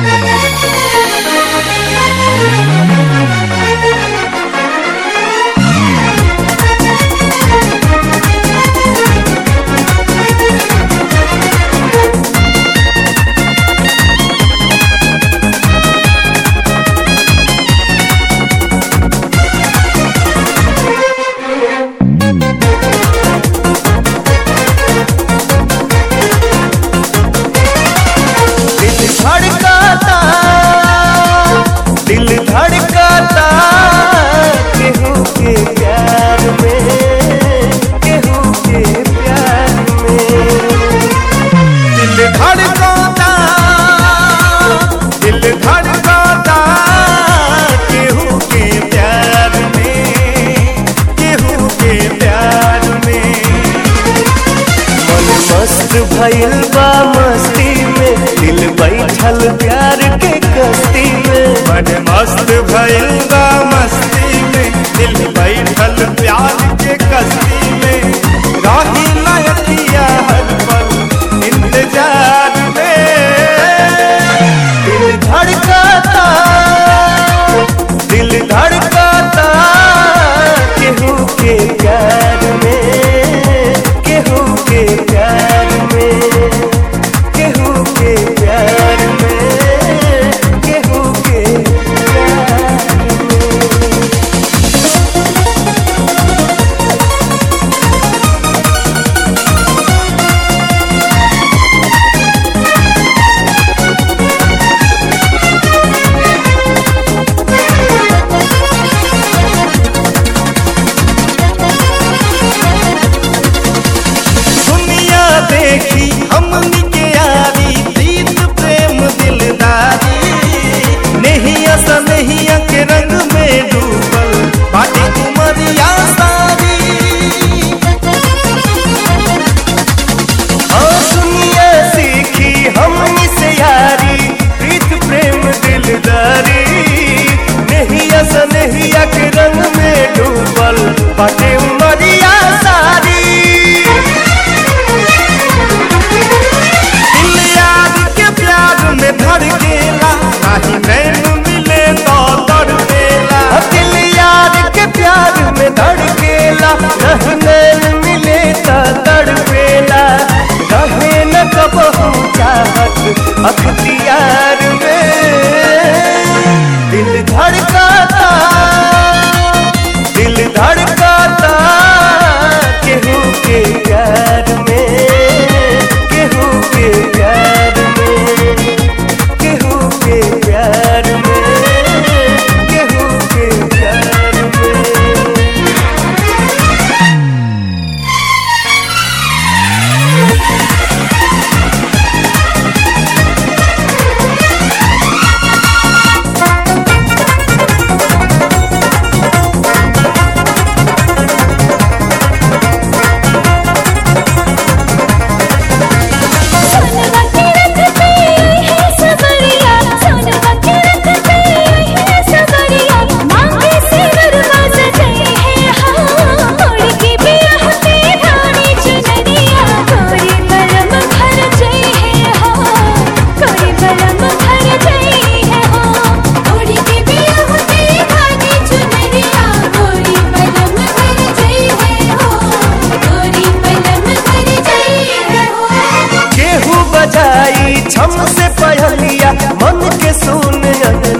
दिल धड़काता दिल धड़काता केहू के प्यार में केहू के प्यार में दिल धड़काता दिल धड़काता केहू के प्यार में केहू के प्यार में मन मस्त भइल बा मस्ती में दिल बैठल प्यार के कस्ती में मन मस्त भइल बा मस्ती में दिल बैठल प्यार के कस्ती में राही लयकिया हर पल इंतजार में दिल धड़काता दिल धड़काता केहू के प्यार में केहू के प्यार में केहू के प्यार में केहू के प्यार में दुनिया देखी हमनी के यारी प्रीत प्रेम दिलदारी नहिया सा नहिया के रंग में डूबल बाटे उमरिया सारी हाँ दुनिया सीखी हमनी से यारी प्रीत प्रेम दिलदारी नहिया सा नहिया के रंग में डूबल बाटे उमरिया सारी दिल यार के प्यार में धड़केला नाही नैन मिले तो तड़पेला दिल यार के प्यार में धड़केला नहीं नैन मिले तो तड़पेला रहे न कबहू चाहत अख्तियार में दिल धड़काता दिल धड़काता केहू के प्यार में केहू के प्यार में केहू के प्यार में केहू के प्यार में सोनवा के रखते है सबरिया सोनवा के रखते है सबरिया मांगे से दरवाज गए हैं हाँ मोड़ के बिरह पे रानी चुनरिया कोरी बलम भर गए हैं हाँ कोरी बलम भर गए हैं हाँ मोड़ के बिरह पे रानी चुनरिया कोरी बलम भर गए हैं हाँ कोरी बलम भर गए हैं हाँ केहू बजाई छम से पहलिया मन के सुन